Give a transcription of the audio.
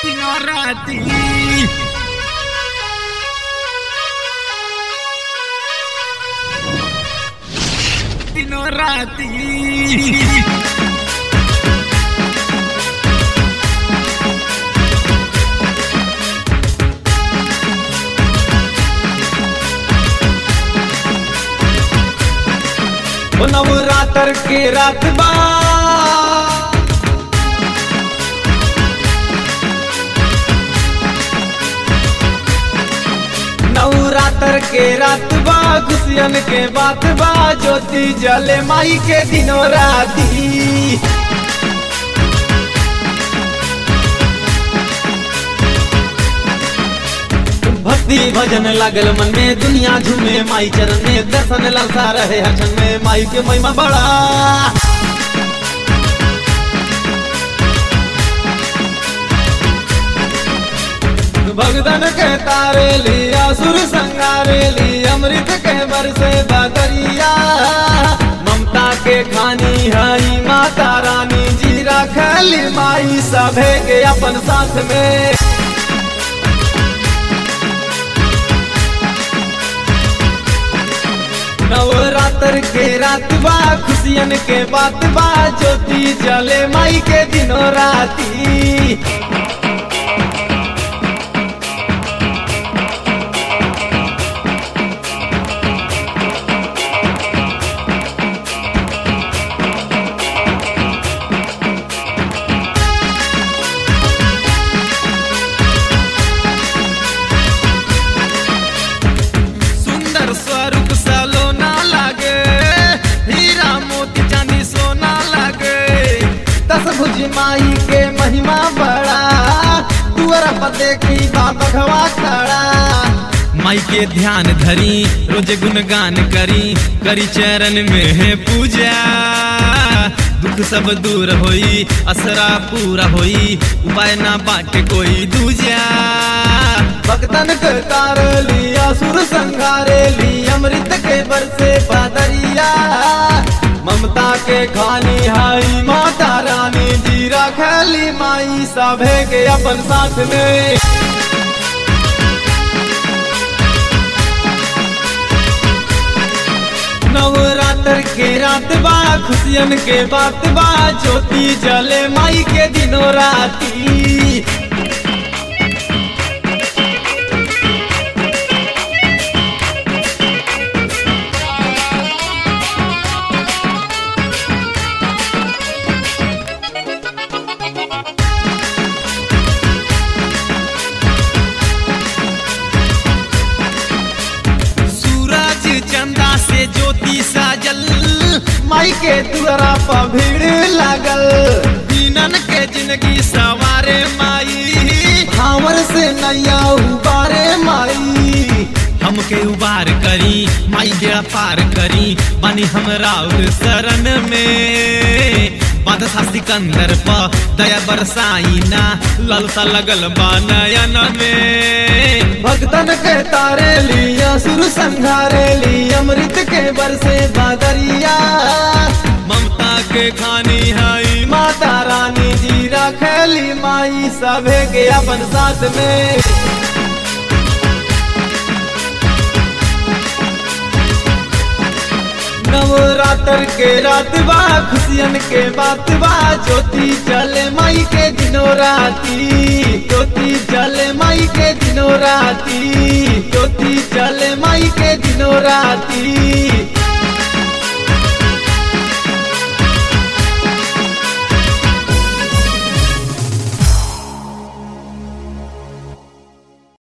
Ignorati. Ignorati. ओ नवरात्र के रात बा नवरात्र के रात बा खुशियन के बात बा ज्योति जले माई के दिनों राती भक्ति भजन लागल मन में दुनिया झूमे माई चरण में दर्शन ललसा रहे हसन में माई के महिमा बड़ा भगदन के तारे लिया सुर संगारे ली अमृत के बरसे बदरिया ममता के खानी हई माता रानी जी रखली माई सभे के अपन साथ में नवरात्र के रात बा खुशियन के बात बा ज्योति जले माई के दिनों राती सुंदर स्वरूप सलोना लागे हीरा मोती चांदी सोना लागे दस भुज माई के महिमा बड़ा तुअर पर देखी बाबा खड़ा माई के ध्यान धरी रोज गुणगान करी करी चरण में है पूजा दुख सब दूर होई असरा पूरा होई उपाय ना बाटे कोई दूजा भक्तन के तार लिया सुर संगारे ली अमृत के बरसे बादरिया ममता के खानी हाई माता रानी जी रखली माई सभे के अपन साथ में नवरात्र के रात बा खुशियन के बात बा ज्योति जले माई के दिनों राती सूरज चंदा से ज्योति साजल माई के दुआरा पर भीड़ लागल दीनन के जिंदगी सवारे माई हावर से नैया उबारे माई हमके उबार करी माई बेड़ा पार करी बानी हमरा और शरण में बादशाह सिकंदर प दया बरसाई ना ललसा लगल बा नयन में भक्तन के तारे लिया सुर संघारे ली अमृत के बरसे बादरिया ममता के खानी हई माता रानी जी रखली माई सभे के अपन साथ में नवरात्र के रात बा खुशियन के बात बा ज्योति जले माई के दिनों राती ज्योति जले माई के दिनों राती ज्योति जले माई के दिनों राती